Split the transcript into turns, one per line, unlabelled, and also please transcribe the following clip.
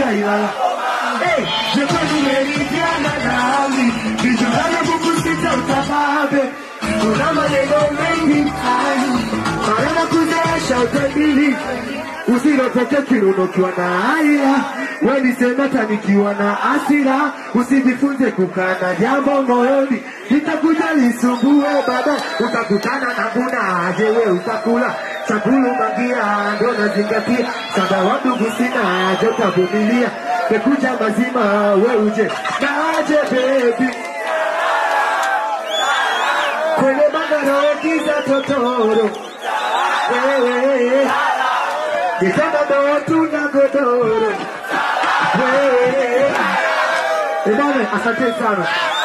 ilala Eh, je peux numérikia na nami Nijorana kukusita utababe Kuna maneno mengi ai Marana kuzeesha utabili Usirotoke kiruno ukiwa na haya Weni senata nikiwa na asira Usijifunze kukana jambo moyoni Nitakuja lisumbue baada Utakutana na buna aje we utakula Chakulu magia ndo nazingatia Sada wa ndugu sina aje utavumilia Mekuja mazima we uje Na aje baby Kwenye magaroti za totoro Wewe Kitanda ndo tuna godoro Wewe Ebane, asante sana